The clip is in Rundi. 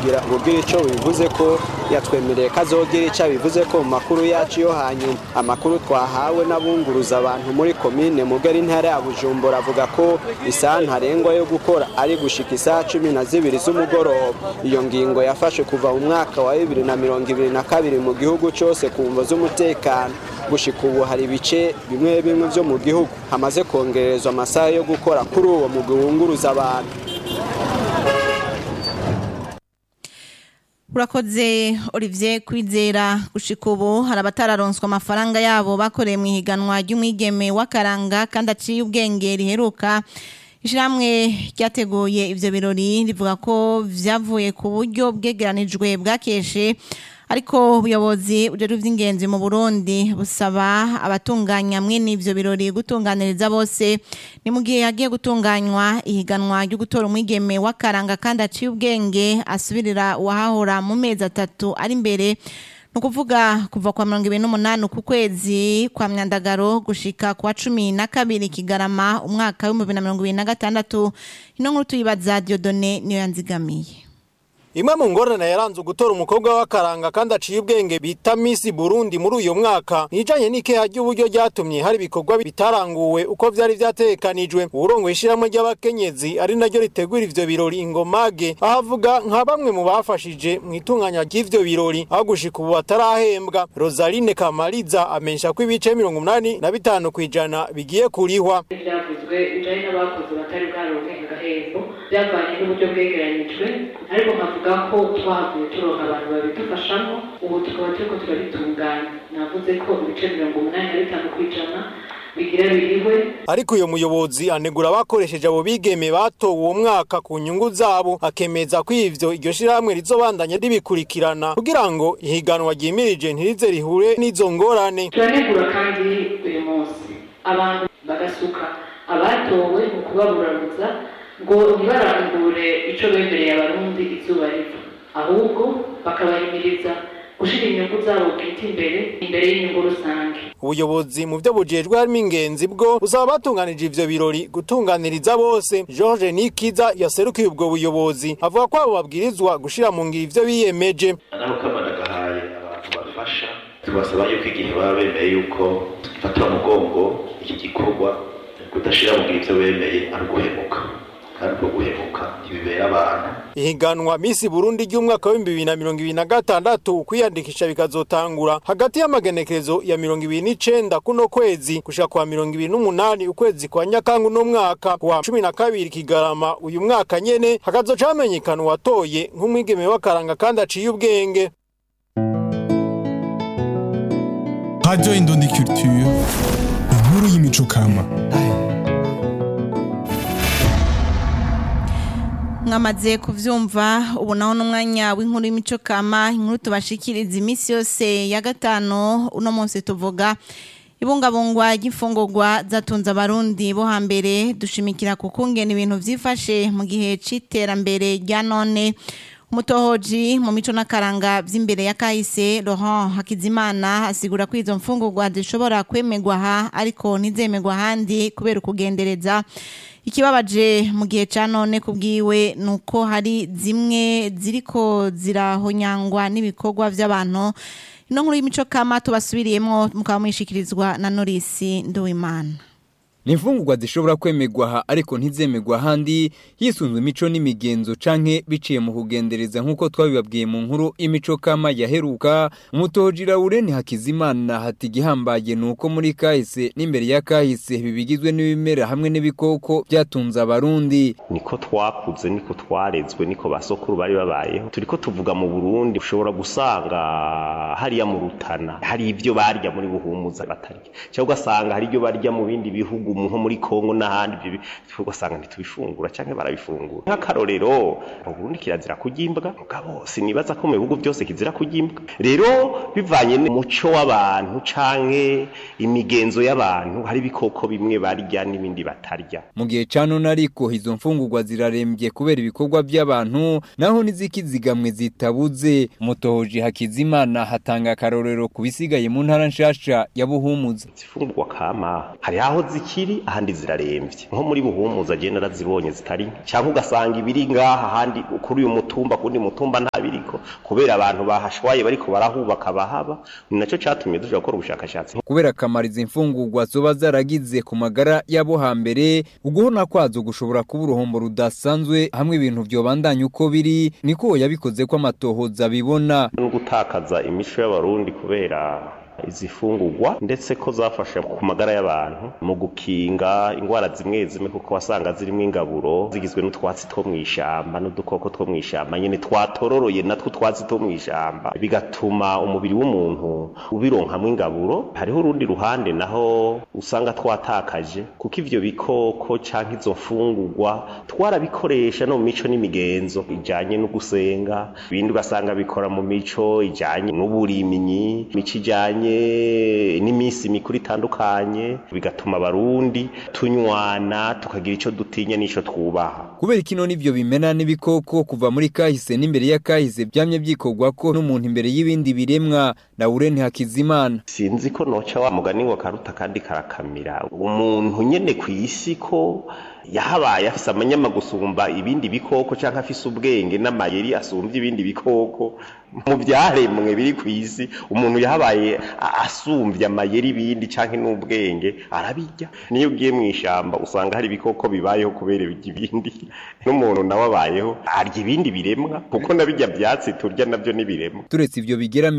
kugira ngo ugire ico bivuze ko yatwemereye ko azogira ico bivuze ko mu makuru yacu yo hanyuma amakuru twahawe n'abunguruza abantu muri komine mugari intara ya bujumbura avuga ko isaha ntarengwa yo gukora ari gushika isaha cumi na zibiri z'umugoroba iyo ngingo yafashe kuva mu mwaka wa bibiri na mirongo ibiri na kabiri mu gihugu cose ku mvo z'umutekano gushika ubu hari ibice bimwe bimwe vyo mu gihugu hamaze kongerezwa amasaha yo gukora kuri uwo mugwi wunguruza abantu urakoze Olivier kwizera gushika ubu hari abatararonswa amafaranga yabo bakoreye mu ihiganwa ry'umwigeme w'akaranga kandi aciye ubwenge riheruka ishyirahamwe ryateguye ibyo birori rivuga ko byavuye ku buryo bwegeranijwe bwakeshe ariko ubuyobozi bujejwe iby'ingenzi mu burundi busaba abatunganya mwene ibyo birori gutunganiriza bose ni mu gihe hagiye gutunganywa ihiganwa ryo gutora umwigeme w'akaranga kandi aciye ubwenge asubirira uwahahora mu mezi atatu ari imbere ni ukuvuga kuva kwa mirongo ibiri n'umunani ku kwezi kwa myandagaro gushika kwa cumi na kabiri kigarama umwaka w'ibihumbi na mirongo ibiri na gatandatu ino nkuru tuyibaza diodone niyo yanzigamiye Imwe mu ngorane yaranze gutora umukobwa w'akaranga kandi aciye ubwenge bita Miss Burundi muri uyu mwaka nijanye n'ikeha ry'uburyo ryatumye hari ibikorwa bitaranguwe uko vyari vyatekanijwe urongo ishiramwe ry'abakenyezi ari naryo ritegura ivyo birori ingomage aho avuga nka bamwe mu bafashije mu itunganya ry'ivyo birori aho gushika ubu batarahembwa Rosaline Kamaliza amensha ko ibice mirongo umunani na bitanu kw'ijana bigiye kurihwa byavuzwe bijanye n'abakozi batari bwaronke agahembo byavanye n'uburyo bwegeranyijwe ariko nkavuga ko twavuye turonka abantu babidufashamo ubu tukaba turiko turabitunganya navuze ko ibice mirongo umunani na bitanu kw'ijana bigira biriwe ariko uyo muyobozi anegura abakoresheje abo bigeme batowe uwo mwaka ku nyungu zabo akemeza ko ivyo iryo shirahamwe rizobandanya ribikurikirana kugira ngo ihiganwa ryimirije ntirize rihure n'izo ngorane turanegura kandi uyu munsi abantu bagasuka abatowe mu kubaburabuza ngo ntibarangure ico bemereye abarundi izuba riva ahubwo bakabahimiriza gushira inyungu zabo bwite imbere imbere y'inyungu rusange ubuyobozi mu byo bujejwe harimo ingenzi bwo busaba batunganije ivyo birori gutunganiriza bose George Nikiza yaserukiye ubwo buyobozi avuga ko abo babwirizwa gushira mu ngiro ivyo biyemeje naho kamana gahaye abantu bafasha tubasaba yuko igihe baba bemeye yuko fatira umugongo iki gikorwa kudashira mu ngiro ivyo bemeye ari uguhemuka kandi ubwo guhemuka ntibibera abantu ihiganwa Miss Burundi ry'umwaka wa 2026 kwiyandikisha bikazotangura hagati y'amagenekerezo ya 29 kuno kwezi gushika kwa 28 ukwezi kwa Nyakangu no mwaka wa 12 kigarama uyu mwaka nyene hakazoca hamenyekana uwatoye nk'umwigeme w'akaranga kandi aciye ubwenge Radio Indundi Culture, inkuru y'imico kama. mwamaze kuvyumva ubu naho n'umwanya w'inkuru y'imico kama inkuru tubashikiriza iminsi yose ya gatanu uno munsi tuvuga ibungabungwa ry'imfungurwa zatunze abarundi bo hambere dushimikira ku kungena ibintu vyifashe mu gihe c'iterambere rya none umutohoji mu mico n'akaranga vy'imbere ya kahise Laurent Hakizimana asigura ko izo mfungurwa zishobora kwemegwa aha ariko ntizemegwa ahandi kubera ukugendereza ikibabaje mu gihe ca none kubwiwe nuko hari zimwe ziriko zirahonyangwa n'ibikorwa vy'abantu ino nkuru y'imico kama tubasubiriyemo mukaba mwishikirizwa na Norisi Nduwimana ni imfungurwa zishobora kwemegwa aha ariko ntizemegwa ahandi hisunzwe imico n'imigenzo canke biciye mu kugendereza nk'uko twabibabwiye mu nkuru imico kama yaheruka umutoji Laurent Hakizimana hati gihambaye nuko muri kahise n'imbere ya kahise bibigizwe n'ibimera hamwe n'ibikoko byatunze abarundi niko twakuze niko twarezwe niko basokuru bari babayeho turiko tuvuga mu Burundi ushobora gusanga hariya mu Rutana hari ivyo barya muri buhumuza batarya cyangwa ugasanga hari ibyo barya mu bindi bihugu nko muri Kongo n'ahandi ibyo ugasanga ntitubifungura cyangwa barabifungura nk'akarorero mu Burundi kirazira kugimbwa mugabo sinibaza ko mu bihugu byose kizira kugimbwa rero bivanye n'umuco w'abantu canke imigenzo y'abantu hari ibikoko bimwe barya n'ibindi batarya mu gihe ca none ariko izo mfungurwa zirarembye kubera ibikorwa by'abantu naho n'izikizigamwe zitabuze umutohoji Hakizimana hatanga akarorero ku bisigaye mu ntara nshasha ya Buhumuza zifungurwa kama hari aho ziki zikiri ahandi ziraremvye nko muri buhumuza je narazibonye zitari nke cyangwa ugasanga ibiri ngaha ahandi kuri uyu mutumba kundi mutumba nta biriko kubera abantu bahashwaye bariko barahubaka bahaba ni naco catumye duja gukora ubushakashatsi kubera akamaro izi mfungurwa zoba zaragize ku magara y'abo hambere uguhona kwazo gushobora kuba uruhombo rudasanzwe hamwe ibintu vyobandanya uko biri niko yabikoze ko amatohoza bibona no gutakaza imico y'abarundi kubera izi fungurwa ndetse ko zafasha ku magara y'abantu mu gukinga indwara zimwe zimwe kuko wasanga zirimo ingaburo zigizwe n'utwatsi two mu ishamba n'udukoko two mu ishamba nyine twatororoye natwo utwatsi two mu ishamba bigatuma umubiri w'umuntu ubironkamwo ingaburo hariho urundi ruhande naho usanga twatakaje kuko ivyo bikoko canke izo mfungurwa twarabikoresha no mu mico n'imigenzo ijanye no gusenga ibindi ugasanga bikora mu mico ijanye n'uburimyi mico ijanye n'iminsi mikuru itandukanye bigatuma abarundi tunywana tukagira ico dutinya n'ico twubaha kubera kino nivyo bimena n'ibikoko kuva muri kahise n'imbere ya kahise byamye byikorwa ko n'umuntu imbere y'ibindi biremwa Laurent Hakizimana sinzi ko noca wa mugani ngo karuta kandi karakamira umuntu nyene ku isi ko yahabaye afise amanyama gusumba ibindi bikoko canke afise ubwenge n'amayeri asumbye ibindi bikoko mu byaremwe biri ku isi umuntu yahabaye asumbye amayeri ibindi canke n'ubwenge arabirya niyo ugiye mu ishamba usanga hari ibikoko bibayeho kubera ibindi n'umuntu nawe abayeho arya ibindi biremwa kuko nabijya byatsi turya nabyo n'ibiremwa turetse ivyo bigera